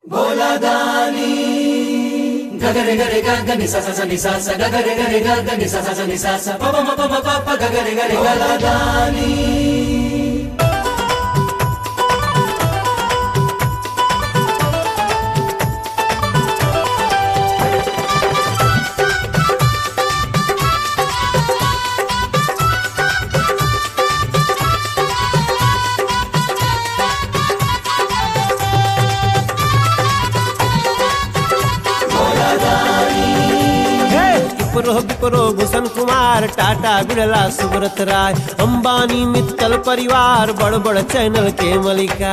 గగరి గరి గగ ని స స స ని స స గగరి గరి గగ ని స స స ని స స ప ప మ ప మ ప ప గగరి గరి గలదాని हे विप्रो विप्रो भूषण कुमार टाटा बिरला सुब्रत राय अंबानी मित्तल परिवार बड़ बड़ चैनल के मलिका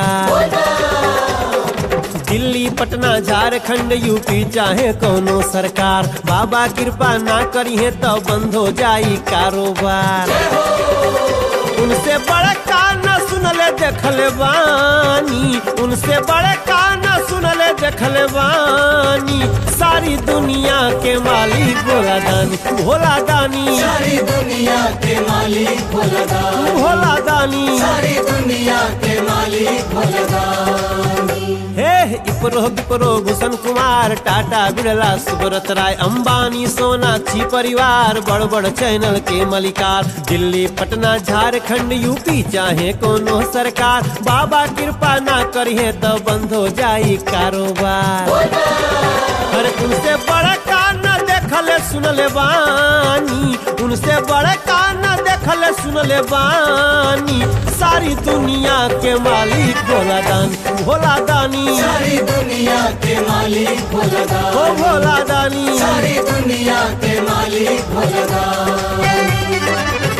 दिल्ली पटना झारखंड यूपी चाहे कोनो सरकार बाबा कृपा ना करी है तो बंद हो जाई कारोबार उनसे बड़े कान सुनले देखले बानी उनसे बड़े कान सुनले देखले बानी सारी दुनिया के मालिक भोला दानी भोला दानी सारी दुनिया के मालिक भोलदानी भोला दानी सारी दुनिया के मालिक भोलदानी हे इपरो विपरो भूषण कुमार टाटा बिरला सुब्रत राय अंबानी सोनाक्षी परिवार बड़ बड़ चैनल के मलिकार दिल्ली पटना झारखंड यूपी चाहे कोनो सरकार बाबा कृपा ना करिए तो बंद हो जाई कारोबार अरे उनसे बड़े कान देखले सुनले बानी उनसे बड़े कान देखले सुनले बानी सारी दुनिया के मालिक भोला दानी भोला दानी सारी दुनिया के मालिक ओ भोलदानी भोला दानी सारी दुनिया के मालिक भोलदानी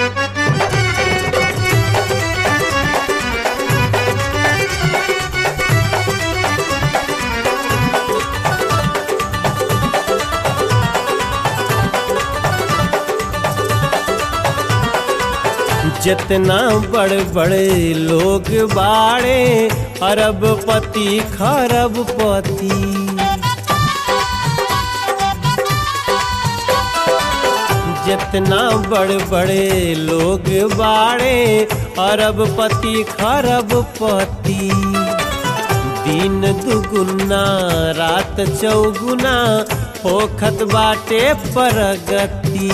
जितना बड़े बड़े लोग बाड़े अरबपति खरबपति जितना बड़े बड़े लोग बाड़े अरबपति खरबपति दिन दुगुना रात चौगुना होखत बाटे प्रगति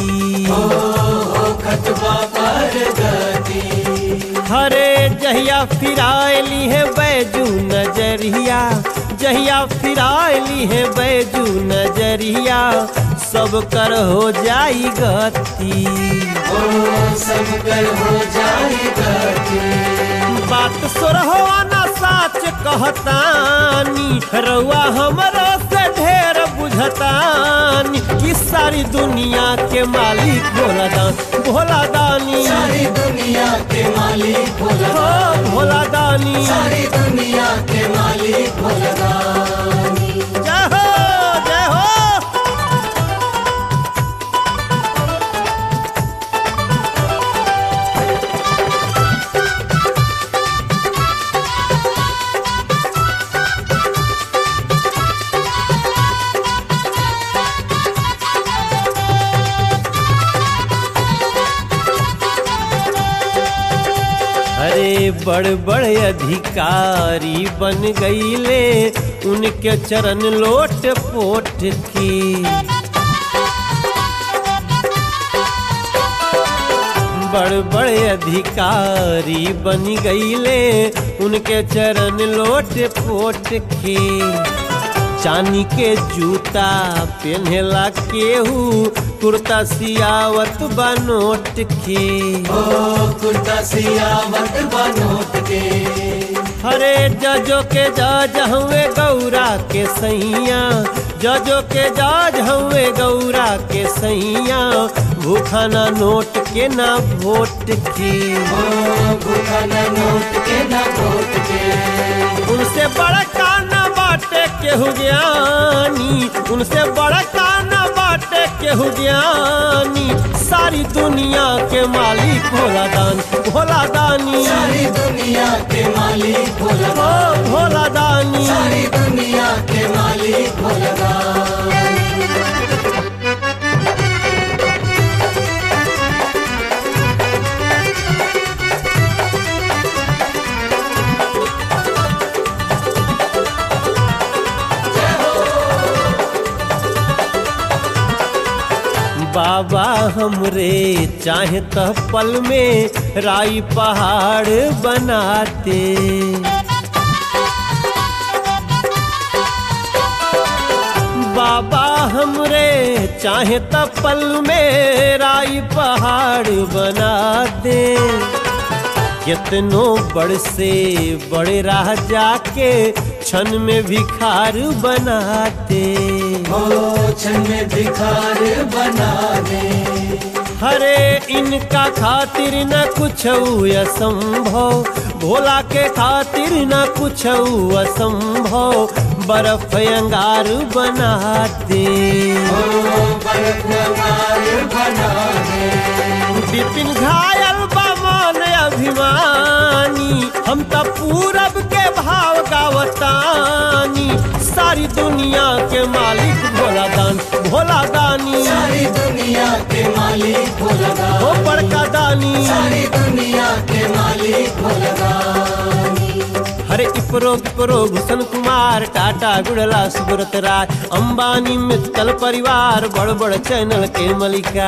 खतबा पर गति हरे जहिया फिरायली है बैजू नजरिया जहिया फिरायली है बैजू नजरिया सब कर हो जाई गति ओ सब कर हो जाए गति बात सुरहो ना साच कहतानी रउआ हमरो से ढेर बुझतानी कि सारी दुनिया के मालिक भोला दान भोला दानी सारी दुनिया के मालिक हो भोलदानी भोला दानी सारी दुनिया के मालिक भोलदानी जय हो जय हो अरे बड़ बड़ अधिकारी बन गईले उनके चरण लोट पोट की बड़ बड़े अधिकारी बन गईले उनके चरण लोट पोट के चांदी के जूता पहनेला केहू कुर्ता सियावत बनोट के ओ कुर्ता सियावत बनोट के हरे जजो के जज हुए गौरा के सैया जजो के जज हुए गौरा के सैया भूखा ना नोट के ना वोट की ओ भूखा नोट के न वोट के उनसे बड़ा काना बाटे केहू ज्ञानी उनसे बड़ा काना बाटे केहू ज्ञानी सारी दुनिया के मालिक भोला दानी भोला दानी सारी दुनिया के मालिक ओ भोलदानी भोला दानी सारी दुनिया के मालिक भोलदानी बाबा हमरे चाहे त पल में राई पहाड़ बनाते बाबा हमरे चाहे त पल में राई पहाड़ बना दे कितनो बड़ से बड़े राह जाके क्षण में भिखार बनाते हो क्षण में भिखार बना दे हरे इनका खातिर न कुछ असंभव भोला के खातिर न कुछ असंभव बर्फ अंगार बनाते हो बर्फ अंगार बना दे विपिन घायल बमान अभिमानी हम त पूरब के भाव गावतानी सारी दुनिया के मालिक भोला दान भोला दानी सारी दुनिया के मालिक भोलगा हो बड़का दानी सारी दुनिया के मालिक भोलगा हरे इपरो विपरो भूषण कुमार टाटा गुड़ला सुब्रत राय अंबानी मित्तल परिवार बड़ बड़ चैनल के मलिका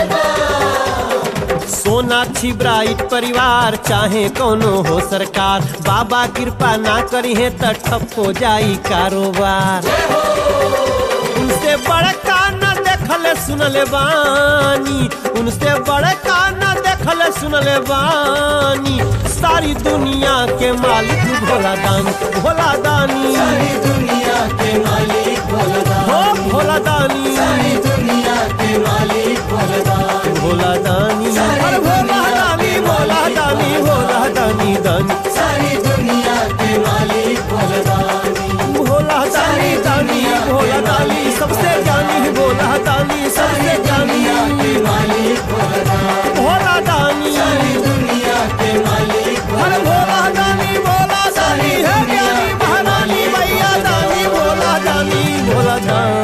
सोनाक्षी ब्राइट परिवार चाहे कोनो हो सरकार बाबा कृपा ना करी है त ठप हो जाई कारोबार उनसे बड़का न देखल सुनले बानी उनसे बड़का न देखल सुनले बानी सारी दुनिया के मालिक भोला दानी भोला दानी सारी दुनिया के मालिक भोलगा हो भोला दानी सारी दुनिया के मालिक भोलगा भोला दानी अरे भोला दानी भोला दानी भोला दानी दानी सारी दुनिया के मालिक भोलगा भोला दानी दानी भोला दानी सबसे जानी भोला दानी सबसे जानी दुनिया के मालिक भोलगा भोला दानी सारी दुनिया के मालिक अरे भोला दानी भोला दानी है ज्ञानी महारानी भैया दानी भोला दानी भोला दानी